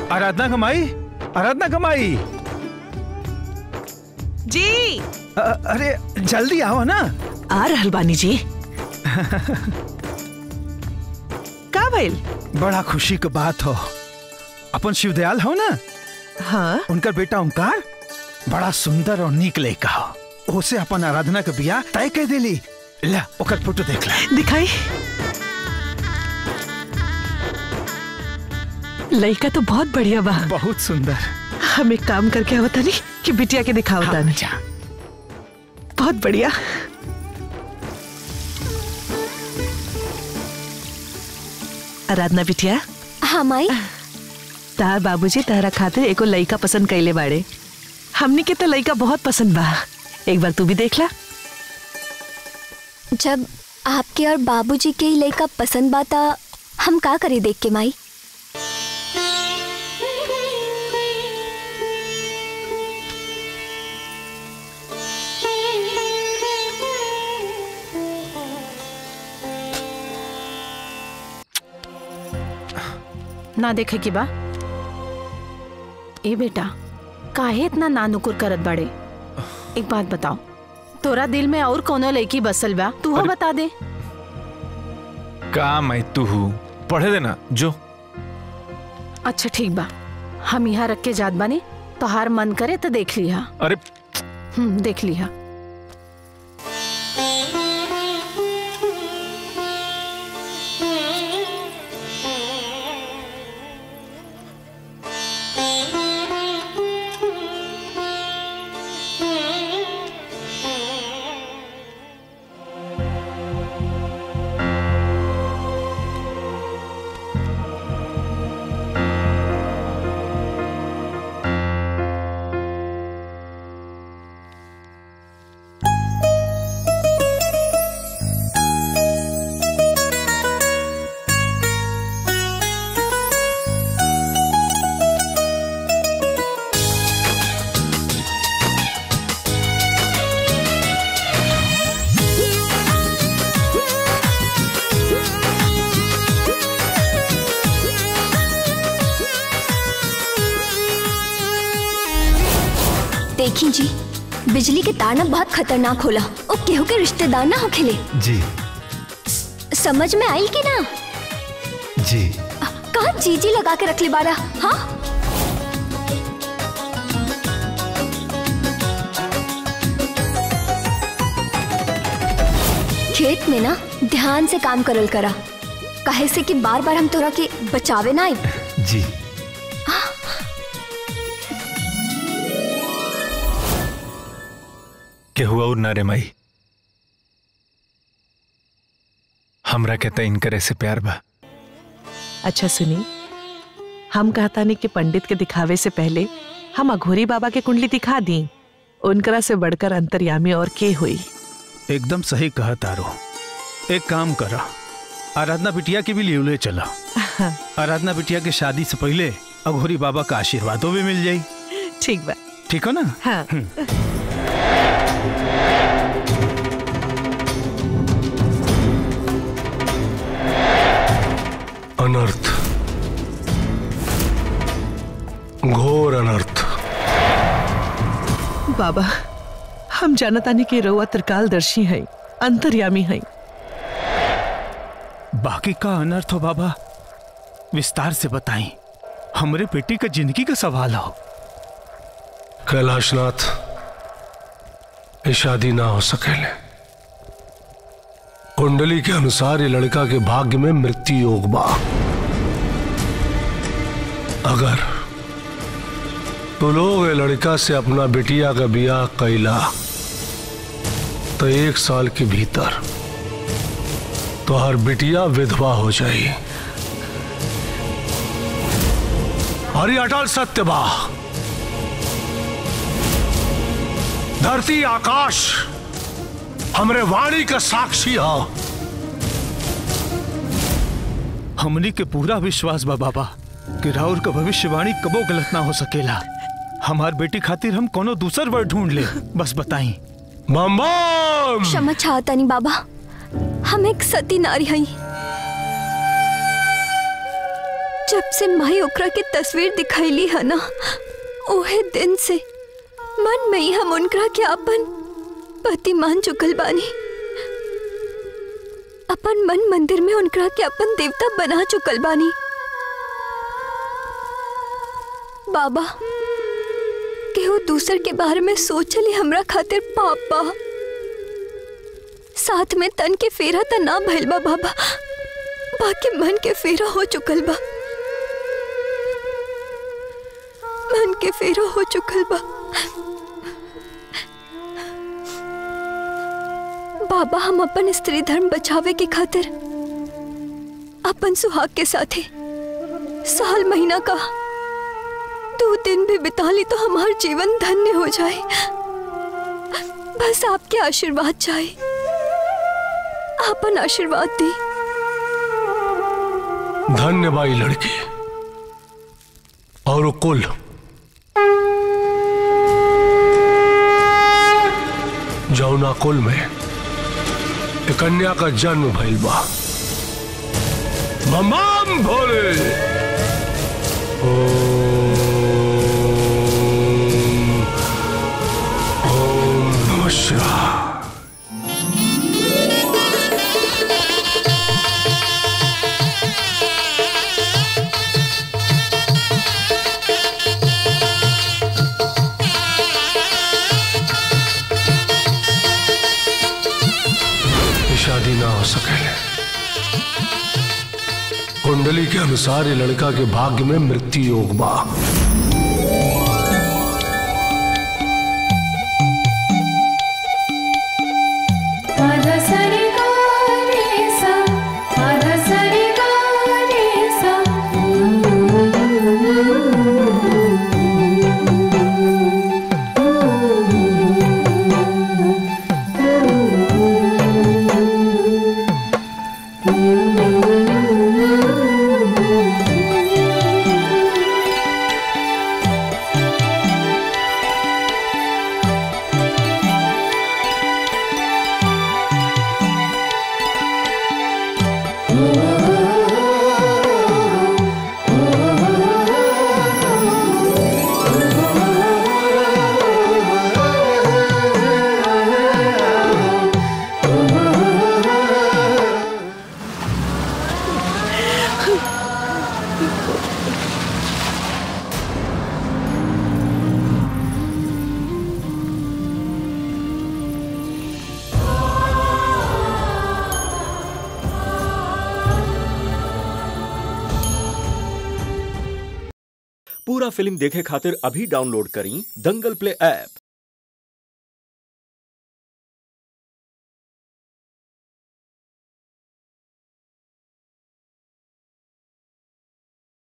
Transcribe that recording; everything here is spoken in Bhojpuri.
आराधना कमाई आराधना कमाई जी अ- अरे जल्दी आओ ना आ रहल बानी जी का भइल बड़ा खुशी की बात हो अपन शिवदयाल हो ना हाँ उनका बेटा ओंकार बड़ा सुंदर और नीक लड़का हो उसे अपन आराधना के बियाह तय कर देली ला ओकर फोटो देख ला दिखाई लड़का तो बहुत बढ़िया बा बहुत सुंदर हम एक काम करके आवता नहीं कि बिटिया के दिखावता हाँ, नहीं जा। बहुत बढ़िया आराधना बिटिया हाँ माई तार बाबूजी तारा खातिर एको लइका पसंद कैले बाड़े हमनी के तो लइका बहुत पसंद बा एक बार तू भी देख ला जब आपके और बाबूजी के ही लड़का पसंद बाता हम का करी देख के माई ना देखे के बा ए बेटा काहे इतना नानुकुर करत बाड़े एक बात बताओ तोरा दिल में और कोनो लड़की बसल बा तू हो अरे- बता दे का मैं तू हूँ पढ़े देना जो अच्छा ठीक बा हम यहाँ रख के जात बानी तो हार मन करे तो देख लिहा अरे हम्म देख लिहा देखी जी बिजली के तार ना बहुत खतरनाक होला ओ केहू के रिश्तेदार ना होखेले जी समझ में आई कि ना जी कहा जीजी लगा के रख ले बारा हाँ खेत में ना ध्यान से काम करल करा काहे से कि बार बार हम तोरा के बचावे ना आई जी के हुआ और ना रे माई हमरा कहता इनकर ऐसे प्यार बा अच्छा सुनी हम कहता नहीं कि पंडित के दिखावे से पहले हम अघोरी बाबा के कुंडली दिखा दी उनकरा से बढ़कर अंतर्यामी और के हुई एकदम सही कहा तारो एक काम करा आराधना बिटिया की भी लिवले चला आराधना बिटिया की शादी से पहले अघोरी बाबा का आशीर्वादों भी मिल जाई ठीक बा ठीक हो ना हाँ अनर्थ घोर अनर्थ बाबा हम जानतानी कि रउआ त्रिकालदर्शी है अंतर्यामी है बाकी का अनर्थ हो बाबा विस्तार से बताई हमरे बेटी का जिंदगी का सवाल हो कैलाशनाथ ये शादी ना हो सकेले कुंडली के अनुसार ये लड़का के भाग्य में मृत्यु योग बा अगर तू लोग ये लड़का से अपना बिटिया का बियाह कैला तो एक साल के भीतर तो हर बिटिया विधवा हो जाई और ये अटल सत्य बा धरती आकाश हमरे वाणी का साक्षी हो हमनी के पूरा विश्वास बा बाबा कि राउर का भविष्यवाणी कबो गलत ना हो सकेला हमार बेटी खातिर हम कोनो दूसर वर्ड ढूंढ ले बस बताई बम बम क्षमा चाहतानी बाबा हम एक सती नारी हई जब से माई ओकरा के तस्वीर दिखैली है ना ओहे दिन से मन में ही हम उनकरा के अपन पति मान चुकल बानी अपन मन मंदिर में उनकरा के अपन देवता बना चुकल बानी बाबा केहू दूसर के बारे में सोचले हमरा खातिर पाप बा साथ में तन के फेरा त ना भइल बा बाबा बाकी मन के फेरा हो चुकल बा मन के फेरा हो चुकल बा बाबा हम अपन स्त्री धर्म बचावे के खातिर अपन सुहाग के साथे साल महीना का दो दिन भी बिता ली तो हमारा जीवन धन्य हो जाए बस आपके आशीर्वाद चाहिए आपन आशीर्वाद दी धन्य बाई लड़की और वो कुल जौना कुल में एक कन्या का जन्म भइल बा ममाम भोले ओम ओम नमः शिवाय ये शादी ना हो सकेले कुंडली के अनुसार ये लड़का के भाग्य में मृत्यु योग बा Pada sari ga re sa, pada sari ga re sa. पूरा फिल्म देखे खातिर अभी डाउनलोड करी दंगल प्ले ऐप